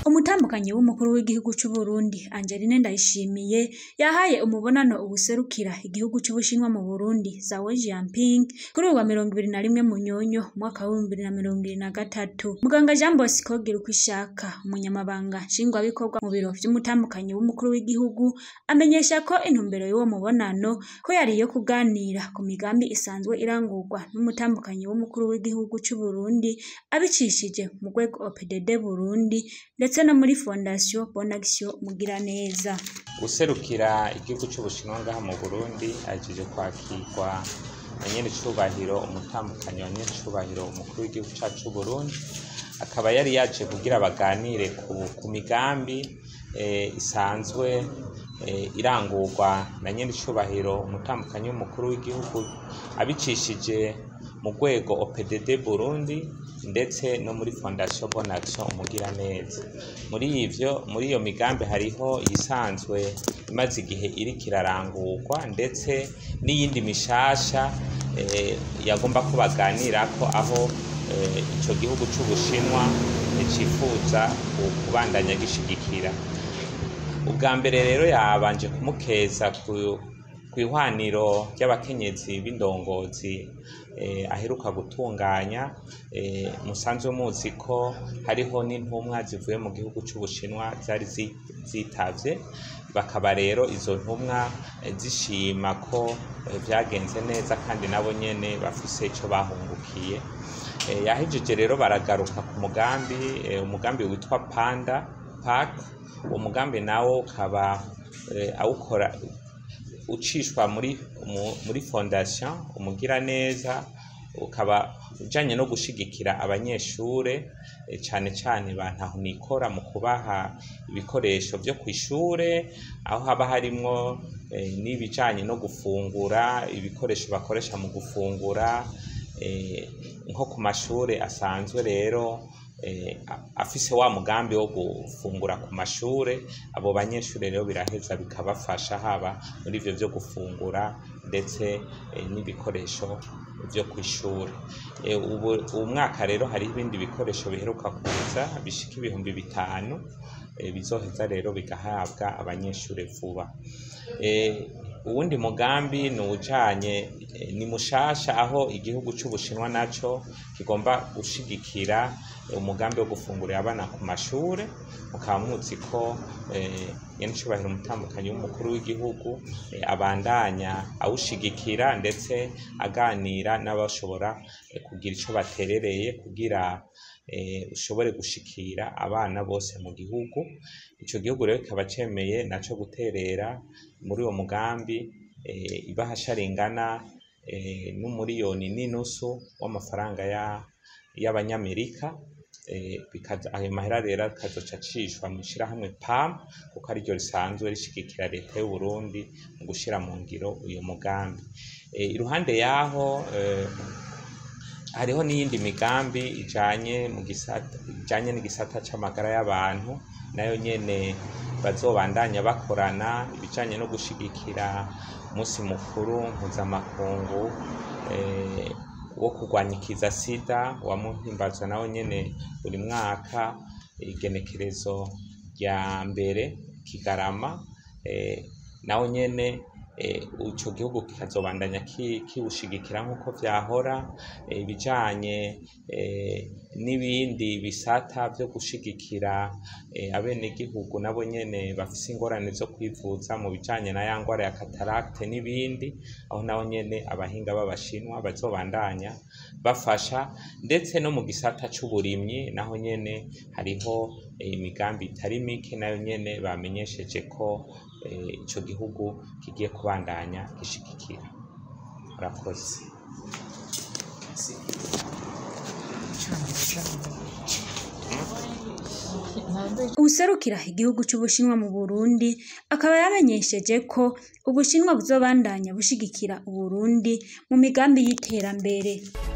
umutambukanyi w'umukuru w'igihugu c'u Burundi Angeline Ndayishimiye yahaye umubonano ubuserukira igihugu c'Ubushinwa mu Burundi Zhao Jianping kuri uwa mirongo ibiri na rimwe Munyonyo umwaka w'ibihumbi bibiri na mirongo ibiri na gatatu muganga Jean Bosco Girukwishaka umunyamabanga nshingwabikorwa mu biro vy'umutambukanyi w'umukuru w'igihugu amenyesha ko intumbero y'uwo mubonano ko yari iyo kuganira ku migambi isanzwe irangurwa n'umutambukanyi w'umukuru w'igihugu c'u Burundi abicishije mu rwego OPDD Burundi ndetse no muri Fondation Bonaction Mugiraneza userukira igihugu c'ubushinwa ngaha mu burundi ahejeje kwakirwa na nyene icubahiro umutambukanyi wa nyene icubahiro umukuru w'igihugu cacu c'uburundi akaba yari yaje kugira baganire ku, ku migambi eh, isanzwe eh, irangurwa na nyene icubahiro umutambukanyi w'umukuru w'igihugu abicishije mu rwego OPDD Burundi ndetse no muri Fondation Bonaction Umugiraneza muri ivyo muri iyo migambi hariho iyisanzwe imaze igihe iriko irarangurwa ndetse n'iyindi mishasha eh, yagomba ko baganirako aho eh, ico gihugu c'Ubushinwa eh, cifuza ku- kubandanya gishigikira ubwa mbere rero yabanje kumukeza ku kw'ihwaniro ry'abakenyezi b'indongozi eh, aheruka gutunganya eh, musanzwe muzi ko hariho n'intumwa zivuye mu gihugu c'Ubushinwa zari zi- zitavye bakaba rero izo ntumwa eh, zishima ko eh, vyagenze neza kandi nabo nyene bafise ico bahungukiye Eh, yahejeje rero baragaruka ku mugambi eh, umugambi witwa Panda Park uwo mugambi nawo ukaba eh, awukora ucishwa muri mu- muri fondation umugiraneza ukaba ujanye no gushigikira abanyeshure eh, cane cane ba ntahonikora mu kubaha ibikoresho vyo kw'ishure aho haba harimwo eh, n'ibijanye no gufungura ibikoresho bakoresha mu gufungura eh, nko ku mashure asanzwe rero eh, a- afise wa mugambi wo gufungura ku mashure abo banyeshure rero biraheza bikabafasha haba muri ivyo vyo gufungura ndetse eh, n'ibikoresho vyo kw'ishure Eh, ubu uwu mwaka rero hariho ibindi bikoresho biheruka kuza bishika ibihumbi bitanu eh, bizoheza rero bigahabwa abanyeshure vuba Eh, uwundi mugambi ni uwujanye eh, ni mushasha aho igihugu c'ubushinwa naco kigomba gushigikira eh, umugambi wo gufungurira abana ku mashure mukaba muzi ko eh, nyenicubahiro umutambukanyi w'umukuru w'igihugu eh, abandanya awushigikira ndetse aganira n'abashobora eh, kugira ico baterereye kugira eh, ushobore gushikira abana bose mu gihugu ico gihugu rero kikaba cemeye naco guterera muri uwo mugambi eh, ibahasha ringana eh, n'umuriyoni n'inusu w'amafaranga ya- y'abanyamerika eh, bikaza- ayo mahera rero akazoca acishwa mu ishirahamwe PAM kuko ariryo risanzwe rishigikira leta y'u Burundi mu gushira mu ngiro uyo mugambi Eh, iruhande yaho eh, hariho n'iyindi migambi ijanye mu gisata ijanye n'igisata c'amagara y'abantu nayo nyene bazobandanya bakorana ibijanye no gushigikira umunsi mukuru mpuzamakungu eh, wo kurwanya ikiza sida wamuhimbazwa nawo nyene buri mwaka igenekerezo rya mbere kigarama eh, nawo nyene eh, ico gihugu kikazobandanya ki- kiwushigikira nk'uko vyahora eh, ibijanye eh, n'ibindi bisata vyo gushigikira eh, abenegihugu nabo nyene bafise ingorane zo kwivuza mu bijanye na ya ngwara ya cataracte n'ibindi aho naho nyene abahinga b'abashinwa bazobandanya bafasha ndetse no mu gisata c'uburimyi naho nyene hariho eh, imigambi itari mike nayo nyene bamenyesheje ko eh, ico gihugu kigiye kubandanya gishigikira murakoze uwuserukira igihugu c'Ubushinwa mu Burundi akaba yamenyesheje ko Ubushinwa buzobandanya bushigikira Uburundi mu migambi y'iterambere